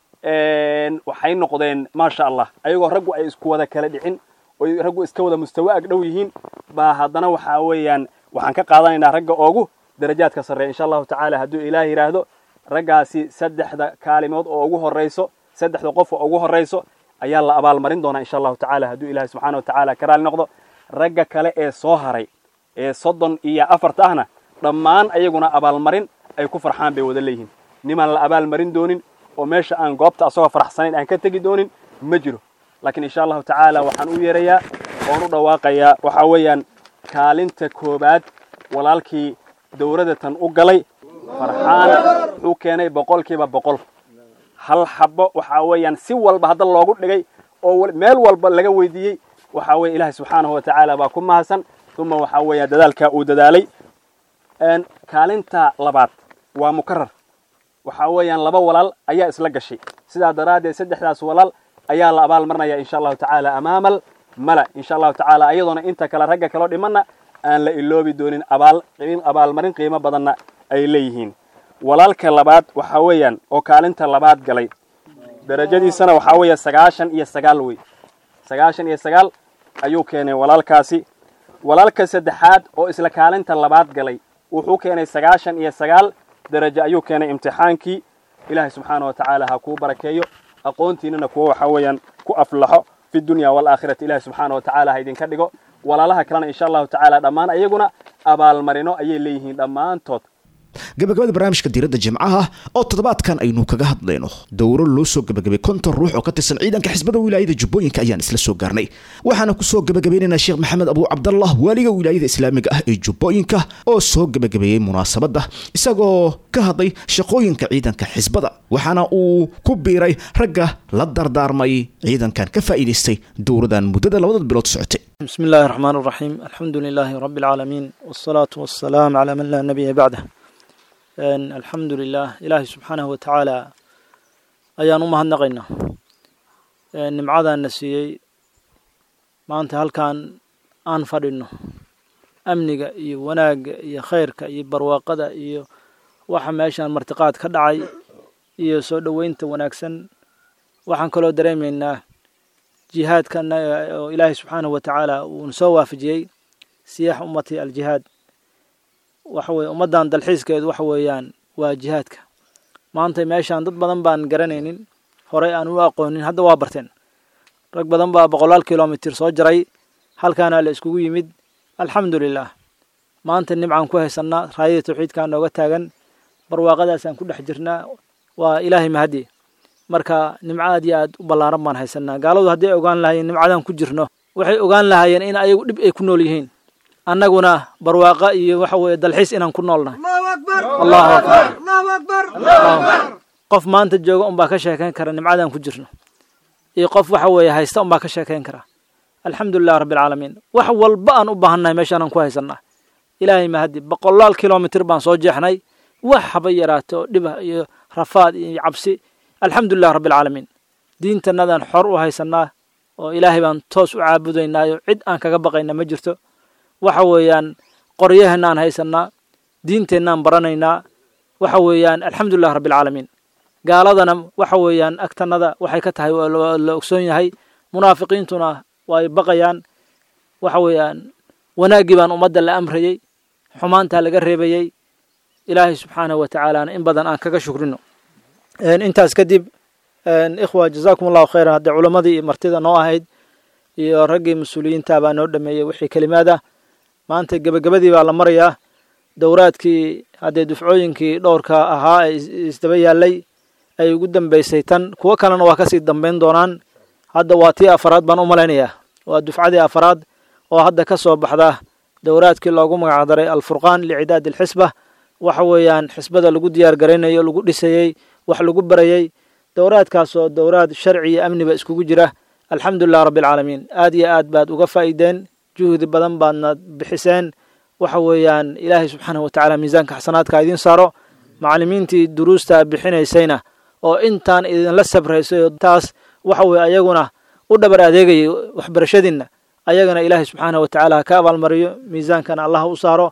waxay noqdeen maasha allah ayagoo raggu ay isku wada kala dhicin oy raggu iska wada mustawo ag dhow yihiin baa haddana waxaa weeyaan waxaan ka qaadanaynaa ragga oogu darajaadka sarreeya insha allahu tacaala hadduu ilaah yidhaahdo raggaasi saddexda kaalimood oo ugu horrayso saddexda qof oo ugu horrayso ayaa la abaalmarin doonaa insha allahu tacaala hadduu ilahi subxana wa tacaala ka raali noqdo ragga kale ee soo haray ee soddon iyo afarta ahna dhammaan ayaguna abaalmarin ay ku farxaan bay wada leeyihiin nimaan la abaalmarin doonin oo meesha aan goobta asagoo faraxsanayn aan ka tegi doonin ma jiro laakiin insha allahu tacaala waxaan u yeerayaa oon u dhawaaqayaa waxaa weeyaan kaalinta koobaad walaalkii dowladatan u galay farxaan wuxuu keenay boqolkiiba boqol hal xabo waxaa weeyaan si walba hadda loogu dhigay oo meel walba laga weydiiyey waxaa weeye ilaahay subxaanahu wa tacaala baa ku mahadsan uma waxaa weeya dadaalkaa uu dadaalay kaalinta labaad waa mukarar waxaa weeyaan laba walaal ayaa isla gashay sidaa daraaddeed saddexdaas walaal ayaa la abaal marinaya insha allahu tacaala amaamal mala insha allahu tacaala ayadoona inta kale ragga kaloo dhimanna aan la iloobi doonin abaal abaalmarin qiimo badanna ay leeyihiin walaalka labaad waxaa weeyaan oo kaalinta labaad galay darajadiisana waxaa weeya sagaashan iyo sagaal wey sagaashan iyo sagaal ayuu keenay walaalkaasi walaalka saddexaad oo isla kaalinta labaad galay wuxuu keenay sagaashan iyo sagaal darajo ayuu keenay imtixaankii ilaahay subxaana wa tacaala ha kuu barakeeyo aqoontiinana kuwa waxaa weeyaan ku aflaxo fi dunya waalaakhirati ilahi subxaana wa tacaala ha idinka dhigo walaalaha kalena insha allahu tacaala dhammaan ayaguna abaalmarino ayay leeyihiin dhammaantood gabagabada barnaamijka diiradda jimcaha oo toddobaadkan aynu kaga hadlayno dowro loo soo gabagabay konton ruux oo ka tirsan ciidanka xisbada wilaayada jubbooyinka ayaan isla soo gaarnay waxaana kusoo gabagabaynaynaa sheekh maxamed abuu cabdallah waaliga wilaayada islaamiga ah ee jubbooyinka oo soo gabagabeeyey munaasabadda isagoo ka hadlay shaqooyinka ciidanka xisbada waxaana uu ku biiray ragga la dardaarmay ciidankan ka faa'iidaystay dowradan muddada labada bilood socotay بسم الله الرحمن الرحيم الحمد لله رب العالمين والصلاة والسلام على من لا نبي بعده الحمد لله إلهي سبحانه وتعالى ayaan u mahadnaqaynaa nimcadan na siiyey maanta halkan aan fadhino amniga iyo wanaagga iyo khayrka iyo barwaaqada iyo waxa meeshaan martiqaad ka dhacay iyo soo dhoweynta wanaagsan waxaan kaloo dareemaynaa jihaadkana oo ilaahay subxaanahu wa tacaala uuna soo waafajiyey siyaax ummati aljihaad waxa weye ummaddan dalxiiskeedu waxa weeyaan waa jihaadka maanta meeshaan dad badan baan garanaynin horey aan u aqoonin hadda waa barteen rag badan baa boqolaal kilomitir soo jaray halkaana la iskugu yimid alxamdu lilah maanta nimcaan ku haysannaa raayada tawxiidkaa nooga taagan barwaaqadaasaan ku dhex jirnaa waa ilaahay mahadi marka nimco aad iyo aad u ballaaran baan haysanaa gaaladu hadday ogaan lahaayeen nimcadan ku jirno waxay ogaan lahaayeen in ayagu dhib ay ku nool yihiin annaguna barwaaqa iyo waxa weeye dalxiis inaan ku noolnahay allahu akbar qof maanta jooga unbaa ka sheekayn kara nimcadan ku jirno iyo qof waxa weeye haysta unbaa ka sheekayn kara alxamdu lilah rabbi alcaalamiin wax walba aan u baahannahay meeshaanaan ku haysanaa ilaahay mahadi boqolaal kilomitr baan soo jeexnay wax haba yaraato dhiba iyo rafaad iyo cabsi alxamdu lilah rabbi alcaalamiin diintanadaan xor u haysanaa oo ilaahay baan toos u caabudaynaayo cid aan kaga baqayna ma jirto waxa weeyaan qoryaheennaan haysanaa diinteennaan baranaynaa waxa weeyaan alxamdu lilah rabbi alcaalamiin gaaladana waxa weeyaan agtanada waxay ka tahay waa la ogsoon yahay munaafiqiintuna way baqayaan waxa weeyaan wanaaggii baan ummadda la amrayey xumaantaa laga reebayey ilaahay subxaanahu wa tacaalaana in badan aan kaga shukrino intaas kadib ikhwa jazaakum allahu khayran haddee culammadii iyo martida noo ahayd iyo raggii mas-uuliyiinta baa noo dhameeyey wixii kelimaad ah maanta gebagabadii baa la marayaa dowraadkii haddee dufcooyinkii dhowrka ahaa ee isdaba yaallay ay ugu dambeysay tan kuwo kalena waa kasii dambeyn doonaan hadda waa tii afaraad baan u malaynayaa waa dufcadii afaraad oo hadda ka soo baxda dowraadkii loogu magacdaray alfurqaan licidaad alxisba waxa weeyaan xisbada lagu diyaar garaynayo lagu dhisayey wax lagu barayey dowraadkaasoo dowraad sharci iyo amniba iskugu jira alxamdu lilah rabbi alcaalamiin aad iyo aad baad uga faa'iideen juhdi badan baadna bixiseen waxa weeyaan ilaahay subxaanahu watacaala miisaanka xasanaadka idiin saaro macallimiintii duruusta bixinaysayna oo intaan idinla sabraysay taas waxa weye ayaguna u dhabar adeegayay waxbarashadiinna ayagana ilaahay subxaanahu watacaala ha ka abaalmariyo miisaankana allah u saaro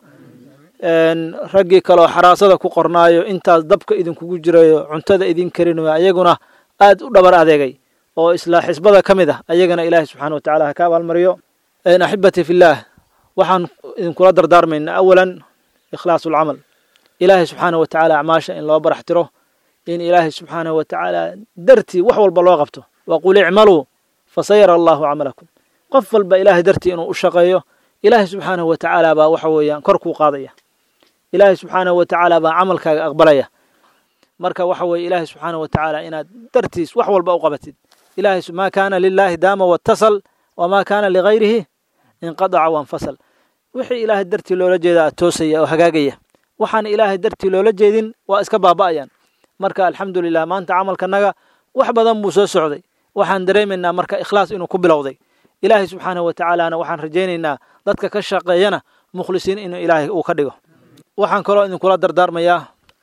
raggii kaleoo xaraasada ku qornaayo intaas dabka idinkugu jirayo cuntada idin karinayo ayaguna aad u dhabar adeegay oo isla xisbada ka mid ah ayagana ilaahay subxana watacaala ha ka abaalmariyo axibati fillaah waxaan idinkula dardaarmaynaa awalan ikhlaasu lcamal ilaahay subxaana wa tacaala acmaasha in loo barax tiro in ilaahay subxaanahu wa tacaala dartii wax walba loo qabto waqul icmaluu fasayara allahu camalakum qof walba ilaahay dartii inuu u shaqeeyo ilaahay subxaanahu wa tacaala baa waxa weeyaan kor kuu qaadaya ilaahay subxaanahu wa tacaala baa camalkaaga aqbalaya marka waxa weeye ilaahay subxaanahu wa tacaala inaad dartiis wax walba u qabatid ilahay maa kaana lilaahi daama watasal wamaa kaana ligayrihi inqadaca wanfasal wixii ilaahay dartii loola jeedaa toosaya oo hagaagaya waxaan ilaahay dartii loola jeedin waa iska baaba'ayaan marka alxamdu lilah maanta camalkanaga wax badan buu soo socday waxaan dareemaynaa marka ikhlaas inuu ku bilowday ilaahay subxaanahu wa tacaalana waxaan rajaynaynaa dadka ka shaqeeyana mukhlisiin inuu ilaahay uu ka dhigo waxaan kaloo idinkula dardaarmayaa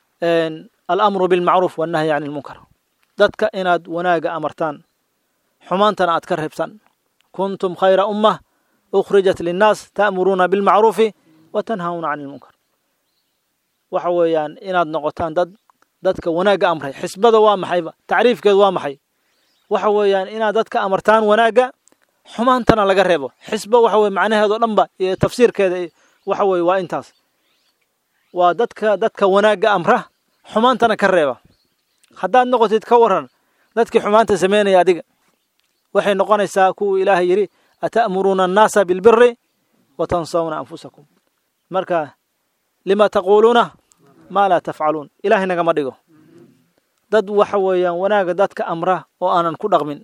alamru bilmacruuf wannahyi can ilmunkar dadka inaad wanaaga amartaan xumaantana aad ka reebsan kuntum khayra ummah ukhrijat linnaas ta'muruuna bilmacruufi wa tanhawna can ilmunkar waxa weeyaan inaad noqotaan dad dadka wanaagga amray xisbada waa maxayba tacriifkeedu waa maxay waxa weeyaan inaad dadka amartaan wanaagga xumaantana laga reebo xisbo waxa weye macnaheedo dhanba iyo tafsiirkeeda waxa weye waa intaas waa dadka dadka wanaagga amra xumaantana ka reeba haddaad noqotid ka waran dadkii xumaanta sameynaya adiga waxay noqonaysaa kuwuu ilaahay yidhi ata'muruuna annaasa bilbiri wa tansawna anfusakum marka lima taquuluuna maa laa tafcaluun ilaahay nagama dhigo dad waxa weeyaan wanaagga dadka amra oo aanan ku dhaqmin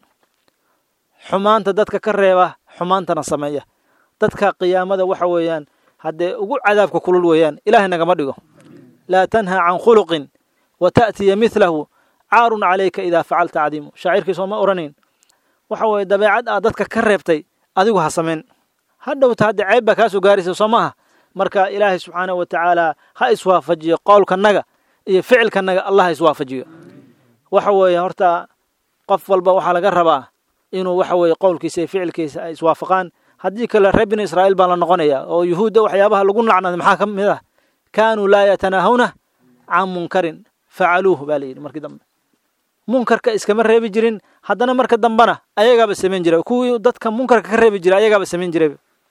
xumaanta dadka ka reeba xumaantana sameeya dadka qiyaamada waxa weeyaan haddee ugu cadaabka kulul weeyaan ilaahay nagama dhigo laa tanha can khuluqin wa ta'tiya midlahu caarun calayka idaa facalta cadiimu shaacirkiisoo ma oranayn waxa weeye dabeecad aad dadka ka reebtay adigu ha samayn ha dhowta hadda ceeb baa kaa soo gaaraysa soo maaha marka ilaahay subxaanahu wa tacaala ha iswaafajiyo qowlkanaga iyo ficilkanaga allah ha iswaafajiyo waxa weeye horta qof walba waxaa laga rabaa inuu waxa weeye qowlkiisa iyo ficilkiisa ay iswaafaqaan haddii kale reer bini israa'iil baa la noqonaya oo yuhuudda waxyaabaha lagu lacnaday maxaa ka mid ah kaanuu laa yatanaahawna can munkarin facaluuhu baa layidhi markii dambe munkarka iskama reebi jirin haddana marka dambena ayagaaba samayn jiray kuwii dadka munkarka ka reebi jiray ayagaaba samayn jiray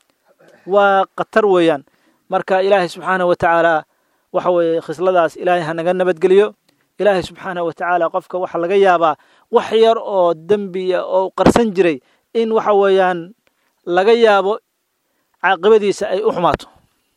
waa khatar weeyaan marka ilaahay subxaanahu wa tacaala waxa weeye khisladaas ilaahay ha naga nabadgeliyo ilaahay subxaanahu wa tacaala qofka waxa laga yaabaa wax yar oo dembiya oo qarsan jiray in waxa weeyaan laga yaabo caaqibadiisa ay u xumaato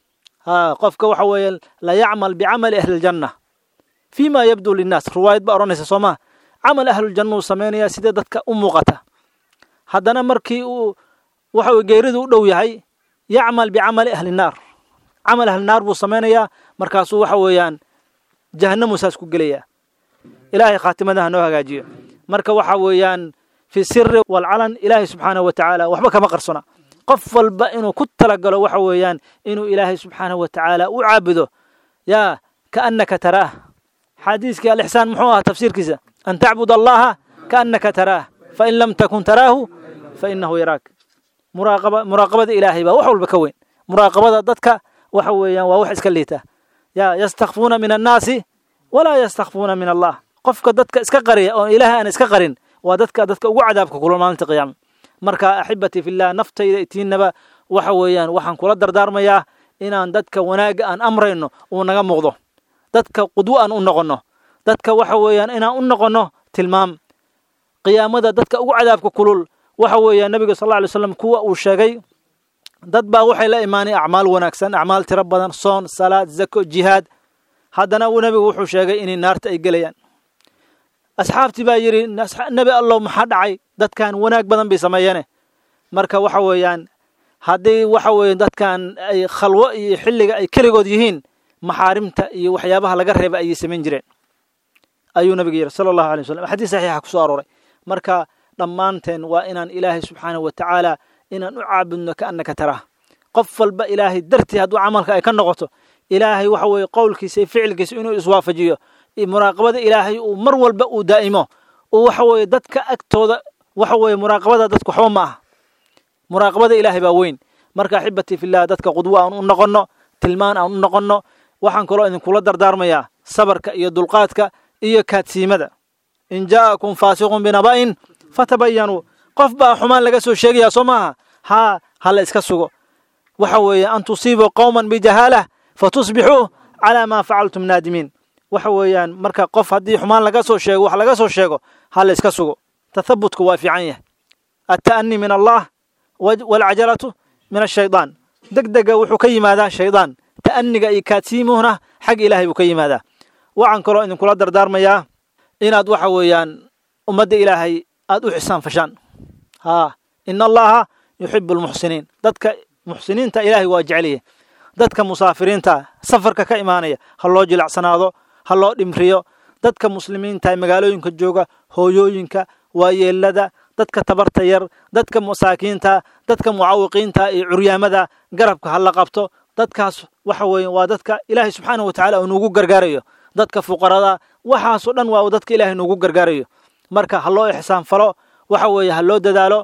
ha qofka waxa weeye la yacmal bicamali ahli ljanna fii ma yabdu linnaas riwaayad baa odhanaysa soo maha camal ahluljanna uu samaynayaa sida dadka u muuqata haddana markii uu waxa weye geeridu u dhow yahay yacmal bicamali ahli naar camal ahli naar buu samaynayaa markaasuu waxa weeyaan jahannamu saas ku gelayaa ilaahay khaatimadaha noo hagaajiyo marka waxa weeyaan fi siri walcalan ilaahay subxaanahu wa tacaala waxba kama qarsona qof walba inuu ku talagalo waxa weeyaan inuu ilaahay subxaanahu wa tacaala u caabudo yaa kaannaka taraah xadiiskii alixsaan muxuu ahaa tafsiirkiisa an tacbud allaha kaannaka taraah fain lam takun taraahu fainahu yaraak muraaqaba muraaqabada ilaahay baa wax walba ka weyn muraaqabada dadka waxa weeyaan waa wax iska liita yaa yastakfuuna min annaasi walaa yastakfuuna min allah qofka dadka iska qariya oo ilaahay aan iska qarin waa dadka dadka ugu cadaabka kula maalinta qiyaama marka axibatii fillah naftayda itiinaba waxa weeyaan waxaan kula dardaarmayaa inaan dadka wanaagga aan amrayno uu naga muuqdo dadka qudwo aan u noqonno dadka waxa weeyaan inaan u noqonno tilmaam qiyaamada dadka ugu cadaabka kulul waxa weeyaan nabiga sal alla lay slam kuwa uu sheegay dad baa waxay la imaanay acmaal wanaagsan acmaal tiro badan soon salaad zako jihaad haddana nebigu wuxuu sheegay inay naarta ay gelayaan asxaabtii baa yidhi nebi allow maxaa dhacay dadkan wanaag badan bay sameeyeene marka waxa weeyaan haddii waxa weeye dadkan ay khalwo iyo xilliga ay keligood yihiin maxaarimta iyo waxyaabaha laga reeba ayay samayn jireen ayuu nabiga yidhi sala allahu alay wasalam xadiis saxiixa kusoo arooray marka dhammaanteen waa inaan ilaahay subxaanahu wa tacaala inaan u caabudno kaannaka taraah qof walba ilaahay dartii hadduu camalka ay ka noqoto ilaahay waxa weeye qowlkiisa iyo ficilkiisa inuu iswaafajiyo muraaqabada ilaahay uu mar walba uu daa'imo uu waxa weeye dadka agtooda waxa weeye muraaqabada dadka waxba ma aha muraaqabada ilaahay baa weyn marka axibatii fillah dadka qudwo aan u noqonno tilmaan aan u noqonno waxaan kaloo idinkula dardaarmayaa sabarka iyo dulqaadka iyo kaadsiimada in jaa'akum faasiqun binaba'in fatabayanuu qof baa xumaan laga soo sheegayaa soo maaha haa ha la iska sugo waxa weeye an tusiibuu qowman bijahaalah fatusbixuu calaa maa facaltum naadimiin waxa weeyaan marka qof haddii xumaan laga soo sheego wax laga soo sheego ha la iska sugo tathabutku waa fiican yahay atta'ani min allah waalcajalatu min ashaydaan deg dega wuxuu ka yimaadaa shaydaan ta'aniga iyo kaadsiimuhuna xag ilaahay buu ka yimaadaa waxaan kaloo idinkula dardaarmayaa inaad waxa weeyaan ummadda ilaahay aad u xisaan fashaan haa ina allaha yuxibu almuxsiniin dadka muxsiniinta ilaahay waa jeceliye dadka musaafiriinta safarka ka imaanaya ha loo jilacsanaado ha loo dhimriyo dadka muslimiinta magaalooyinka jooga hooyooyinka waayeelada dadka tabarta yar dadka masaakiinta dadka mucaawiqiinta iyo curyaamada garabka ha la qabto dadkaas waxa weeye waa dadka ilaahay subxaanahu wa tacala uu nuugu gargaarayo dadka fuqarada waxaasoo dhan waa dadka ilaahay nuugu gargaarayo marka ha loo ixsaan falo waxa weeye ha loo dadaalo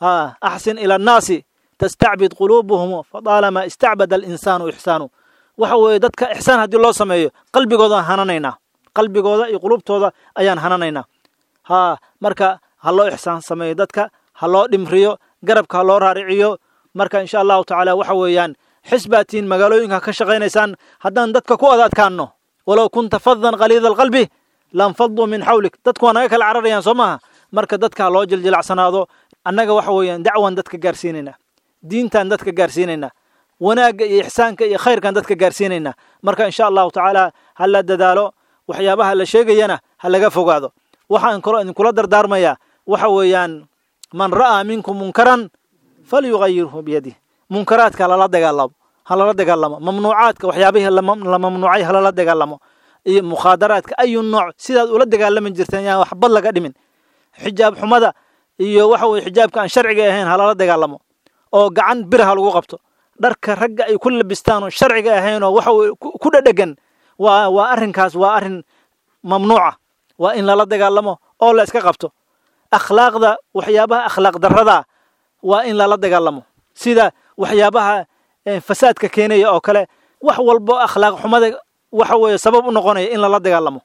axsin ila annaasi tastacbid quluubuhum fadaalamaa istacbada alinsaanu ixsaanu waxa weeye dadka ixsaan haddii loo sameeyo qalbigoodaan hananaynaa qalbigooda iyo qulubtooda ayaan hananaynaa haa marka ha loo ixsaan sameeyo dadka ha loo dhimriyo garabka ha loo raariciyo marka insha allahu tacaala waxa weeyaan xisbaatiin magaalooyinka ka shaqaynaysaan haddaan dadka ku adaadkaanno walow kunta fadan khaliida alqalbi lanfaduu min xawlik dadku waa naga kala cararayaan soo maaha marka dadka ha loo jiljilacsanaado annaga waxa weeyaan dacwan dadka gaarsiinaynaa diintaan dadka gaarsiinaynaa wanaagga iyo ixsaanka iyo khayrkaan dadka gaarsiinaynaa marka insha allahu tacaala ha la dadaalo waxyaabaha la sheegayana ha laga fogaado waxaan kaloo idinkula dardaarmayaa waxa weeyaan man ra'aa minkum munkaran falyugayirhu biyadih munkaraadka halala dagaalamo halala dagaalamo mamnuucaadka waxyaabihii la mamnuucay halala dagaalamo iyo mukhaadaraadka ayu nooc sidaad ula dagaalami jirteen yaan waxbad laga dhimin xijaab xumada iyo waxa weye xijaabka aan sharciga ahayn halala dagaalamo oo gacan bir ha lagu qabto dharka ragga ay ku labistaan oo sharciga ahayn oo waxa weye ku dhadhegan waa waa arrinkaas waa arrin mamnuuca waa in lala dagaalamo oo la iska qabto akhlaaqda waxyaabaha akhlaaq darrada waa in lala dagaalamo sida waxyaabaha fasaadka keenaya oo kale wax walbo akhlaaq xumada waxa weeye sabab u noqonaya in lala dagaalamo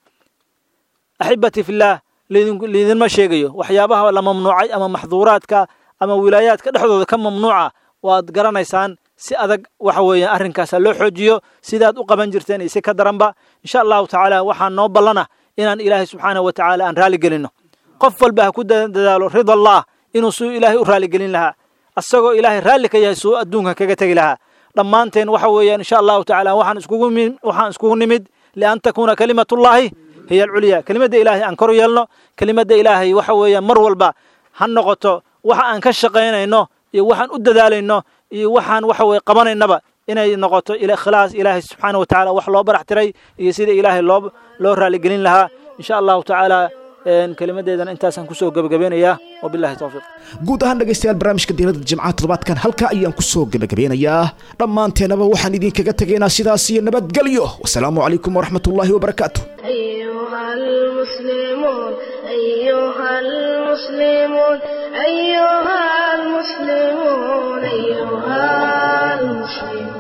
axibati fillaah liidinma sheegayo waxyaabaha la mamnuucay ama maxduuraadka ama wilaayaadka dhexdooda ka mamnuuca waad garanaysaan si adag waxa weeye arrinkaasa loo xoojiyo sidaad u qaban jirteen iyo si ka daranba insha allahu tacaala waxaa noo ballana inaan ilaahay subxaanahu wa tacaala aan raali gelinno qof walba ha ku dadaalo rida allah inuu suu ilaahay u raaligelin lahaa asagoo ilaahay raalli ka yahay suu adduunka kaga tegi lahaa dhammaanteen waxa weeyaan insha allahu tacaala waxaan iskugu waxaan iskugu nimid lian takuuna kalimatullaahi hiya alculya kelimadda ilaahay aan kor yeelno kelimadda ilaahay waxa weeyaan mar walba ha noqoto waxa aan ka shaqaynayno iyo waxaan u dadaalayno iyo waxaan waxa weye qabanaynaba inay noqoto ikhlaas ilaahay subxaana wa tacala wax loo barax tiray iyo sida ilaahay loo loo raaligelin lahaa insha allahu tacaala kelimadeedana intaasaan kusoo gebagabeynayaa wabillahi towfiiq guud ahaan dhegaystayaal barnaamijka diiradda jimcaha toddobaadkan halkaa ayaan kusoo gebagabeynayaa dhammaanteenaba waxaan idinkaga tegaynaa sidaas iyo nabadgelyo wasalaamu calaykum waraxmatullaahi wabarakaatu أيها المسلمون أيها المسلمون أيها المسلمون أيها المسلمون